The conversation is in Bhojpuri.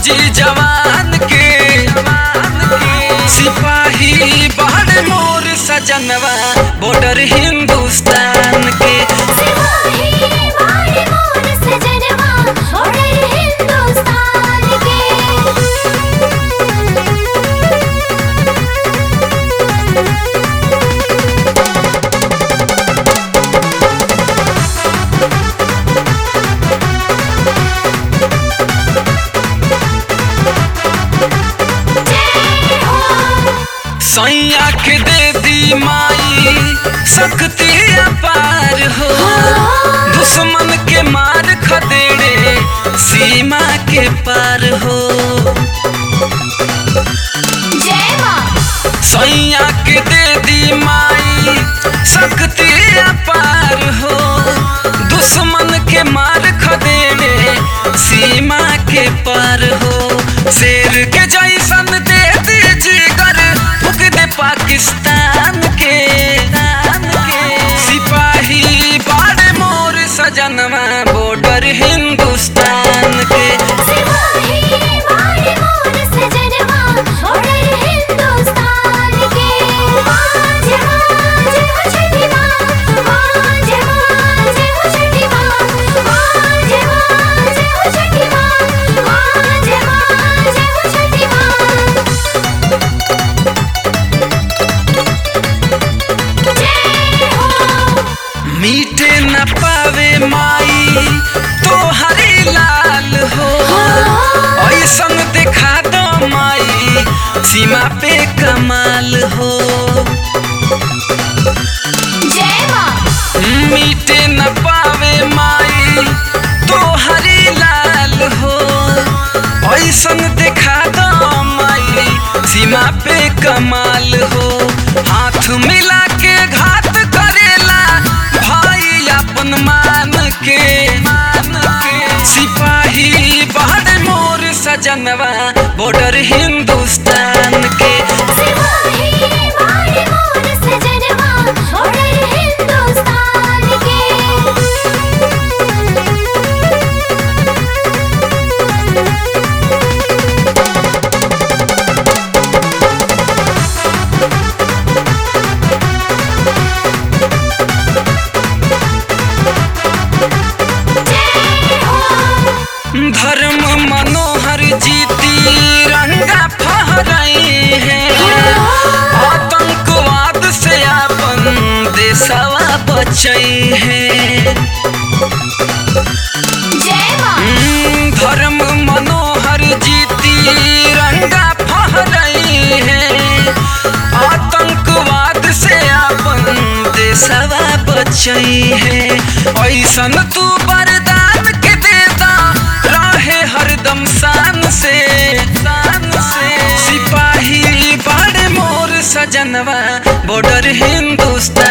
फौजी जवान के सिपाही बाड़ मोर सजनवा बॉर्डर हिंदुस्तान के सिपाही बाड़े मोर सजनवा बॉर्डर हिंदुस्तान के सैया के दे दी माई शक्ति अपार हो दुश्मन के मार खदेड़े सीमा के पार हो जय मां सैया के दे दी माई शक्ति अपार हो दुश्मन के मार खदेड़े सीमा के पार हो शेर के जैसन दे दी जिगर फूक दे पाकिस्तान के सिपाही बाड़े मोर सजनवा बॉर्डर हिंदुस्तान के सिपाही बाड़े मोर सजनवा बॉर्डर हिंदुस्तान के आज आज हो छठी मां आज आज हो छठी मां आज आज हो छठी मां आज आज हो छठी मां जय हो मीटे न पावे माई तो हरी लाल हो ऐसन देखा दो माई सीमा पे कमाल हो जय मां मीटे न पावे माई तो हरी लाल हो ऐसन देखा दो माई सीमा पे कमाल हो हाथ मिला के घात करेला भाई अपन मान के मान के सिपाही बाहर मोर सजनवा बॉर्डर हिंदुस्तान के सिपाही बाड़े मोर सजनवा बॉर्डर हिंदुस्तान के धर्म मनोहर जीती रंगा फहराई है आतंकवाद से अपन देशवा बचई है जय मां हम्म, धर्म मनोहर जीती रंगा फहराई है आतंकवाद से अपन देशवा बचई है ऐसन तू वरदान के देता रहे हरदम शान से शान से सिपाही बाड़े मोर सजनवा बॉर्डर हिंदुस्तान